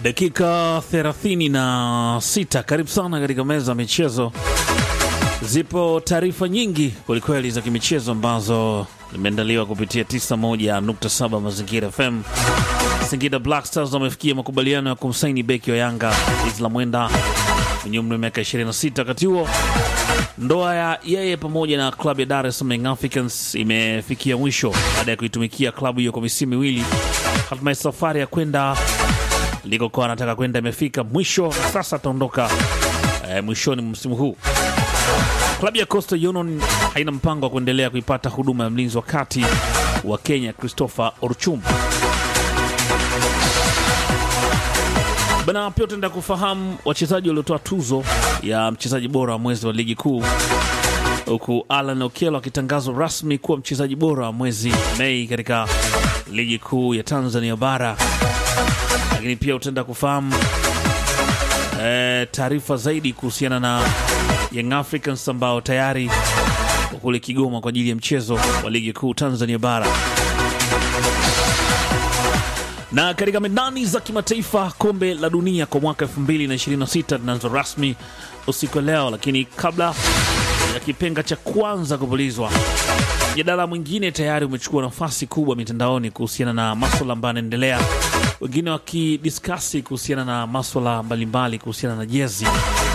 Dakika 36, karibu sana katika meza ya michezo. Zipo taarifa nyingi kwelikweli za kimichezo ambazo zimeandaliwa kupitia 91.7 Mazingira FM. Singida Black Stars wamefikia makubaliano ya kumsaini beki wa Yanga Isla Mwenda mwenye umri wa miaka 26. Wakati huo ndoa ya yeye pamoja na klabu ya Dar es Salaam Young Africans imefikia mwisho baada ya kuitumikia klabu hiyo kwa misimu miwili. Hatimaye safari ya kwenda likokuwa anataka kwenda imefika mwisho, na sasa ataondoka eh, mwishoni mwa msimu huu. Klabu ya Coastal Union haina mpango wa kuendelea kuipata huduma ya mlinzi wa kati wa Kenya Christopher Orchum. Bana, pia utaenda kufahamu wachezaji waliotoa tuzo ya mchezaji bora wa mwezi wa ligi kuu, huku Alan Okello akitangazwa rasmi kuwa mchezaji bora wa mwezi Mei katika ligi kuu ya Tanzania bara. Lakini pia utaenda kufahamu e, taarifa zaidi kuhusiana na Young Africans ambao tayari wako kule Kigoma kwa ajili ya mchezo wa ligi kuu Tanzania bara na katika medani za kimataifa, kombe la dunia kwa mwaka 2026 linaanza rasmi usiku wa leo, lakini kabla ya kipenga cha kwanza kupulizwa, mjadala mwingine tayari umechukua nafasi kubwa mitandaoni kuhusiana na maswala ambayo yanaendelea, wengine wakidiskasi kuhusiana na maswala mbalimbali kuhusiana na jezi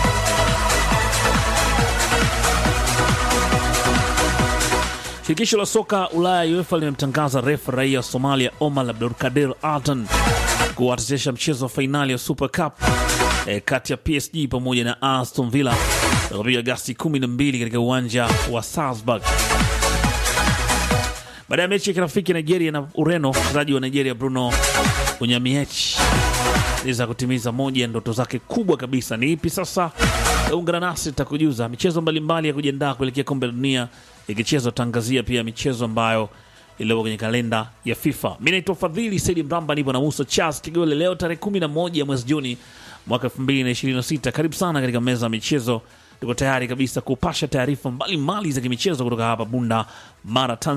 Shirikisho la soka Ulaya UEFA limemtangaza refa raia wa Somalia Omar Abdulkadir Altan kuwachezesha mchezo wa fainali ya Super Cup e, kati ya PSG pamoja na Aston Villa utakapiga Agasti 12 katika uwanja wa Salzburg. Baada ya mechi ya kirafiki Nigeria na Ureno, mchezaji wa Nigeria Bruno Onyemiech za kutimiza moja ya ndoto zake kubwa kabisa. Ni ipi sasa? Ungana nasi tutakujuza michezo mbalimbali ya kujiandaa kuelekea kombe la dunia ikichezwa. Tangazia pia michezo ambayo iliyopo kwenye kalenda ya FIFA. Mi naitwa Fadhili Saidi Mramba, nipo na Musa Charles Kigole. Leo tarehe 11 mwezi Juni mwaka 2026. Karibu sana katika meza ya michezo. Tuko tayari kabisa kupasha taarifa mbalimbali za kimichezo kutoka hapa Bunda Mara, Tanzania.